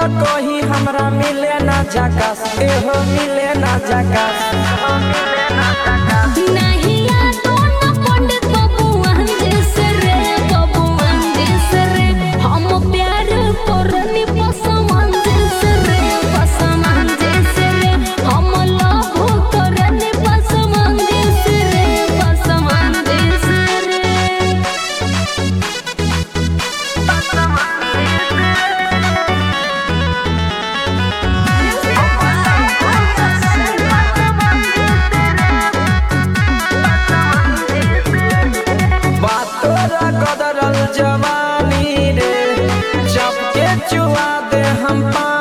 कही हमरा मिले ना जकास एहो मिले ना जकास नहिया दोनों पंडित बबुआन जैसे रे बबुआन जैसे रे हम प्यार करनी पसमान जैसे रे पसमान जैसे रे हम लव करनी पसमान जैसे रे पसमान जैसे रे बातोरा कदरल जवानी रे जब के चुआ दे हम पानी